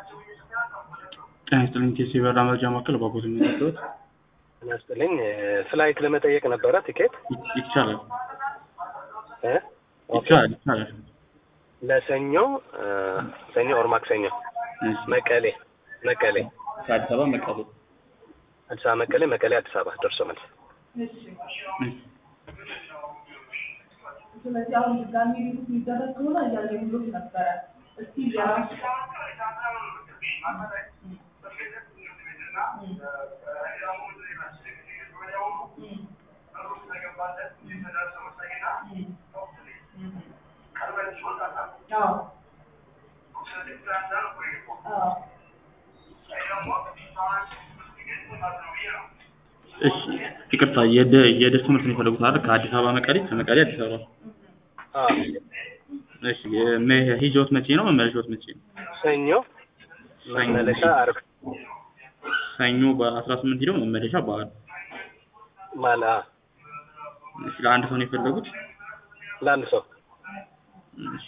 ጤና ይስጥልኝ ቴሲ በራ መረጃ ማዕከል ባቦት የሚመጡት ጤና ይስጥልኝ ፍላይት ለመጠየቅ ነበረ ቲኬት ይቻላል እ ይቻላል ይቻላል ለሰኞ እ ሰኞ ኦር ማክሰኞ እሺ። መቀሌ መቀሌ ከአዲስ አበባ መቀሌ አዲስ አበባ መቀሌ መቀሌ አዲስ አበባ ደርሶ መልስ እሺ። ስለዚህ አሁን ድጋሚ ሪቡት የሚደረግ ከሆነ እያገኙት ነበረ። እስቲ የራሱ እሺ ይቅርታ የደ- የደርሶ መልስ ነው የፈለጉት አይደል? ከአዲስ አበባ መቀሌ ከመቀሌ አዲስ አበባ አዎ እሺ የመ- ሂጆት መቼ ነው መመለሻዎት መቼ ነው? ሰኞ መመለሻ አርብ ሰኞ በአስራ ስምንት ሂደው መመለሻ በዓል ማላ እሺ ለአንድ ሰው ነው የፈለጉት ለአንድ ሰው እሺ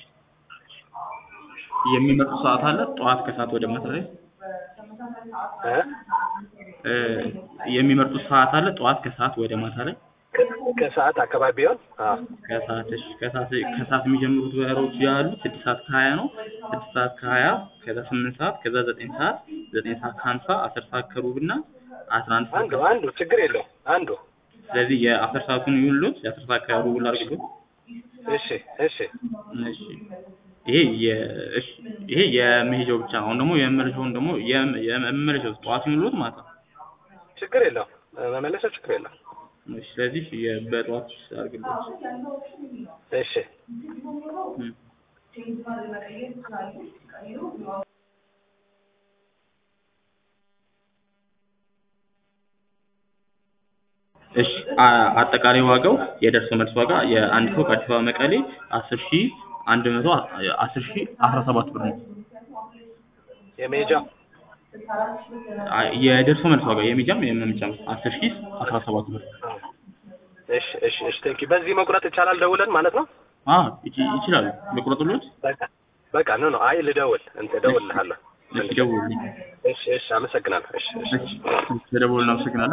የሚመጡ ሰዓት አለ ጠዋት ከሰዓት ወደ ማታ ላይ እ እ የሚመርጡት ሰዓት አለ ጠዋት ከሰዓት ወደ ማታ ላይ ከ- ከሰዓት አካባቢ ቢሆን አዎ ከሰዓት እሺ ከሰዓት ከሰዓት የሚጀምሩት በሮች ያሉት ስድስት ሰዓት ከሀያ ነው ስድስት ሰዓት ከሀያ ከዛ ስምንት ሰዓት ከዛ ዘጠኝ ሰዓት ዘጠኝ ሰዓት ከሀምሳ አስር ሰዓት ከሩብ እና አስራ አንድ ሰዓት አንዱ አንዱ ችግር የለውም አንዱ ስለዚህ የአስር ሰዓቱን ይውሉት የአስር ሰዓት ከሩብ ላድርግሎት እሺ እሺ እሺ ይሄ የ እሺ ይሄ የመሄጃው ብቻ ነው አሁን ደግሞ የመመለሻውን ደግሞ የመ- የመመለሻው ጠዋት ይውሉት ማለት ነው ችግር የለውም መመለሻው ችግር የለውም እሺ ስለዚህ የ- በጠዋት አድርግሎት እሺ እም። እሺ አ- አጠቃላይ ዋጋው የደርሶ መልስ ዋጋ የአንድ ሰው ከአዲስ አበባ መቀሌ አስር ሺ አንድ መቶ አስር ሺ አስራ ሰባት ብር ነው። የሜጃ አ- የደርሶ መልስ ዋጋ የሚጃም የመምጫም አስር ሺ አስራ ሰባት ብር። እሺ እሺ እሺ ቴንኪ በዚህ መቁረጥ ይቻላል ደውለን ማለት ነው አ ይች- ይችላሉ መቁረጥሎት በቃ በቃ ኖ ኖ አይ ልደውል እንትን እደውልልሃለሁ እሺ ደውሉልኝ። እሺ እሺ አመሰግናለሁ እሺ እሺ እሺ ተደውሉልን አመሰግናለሁ።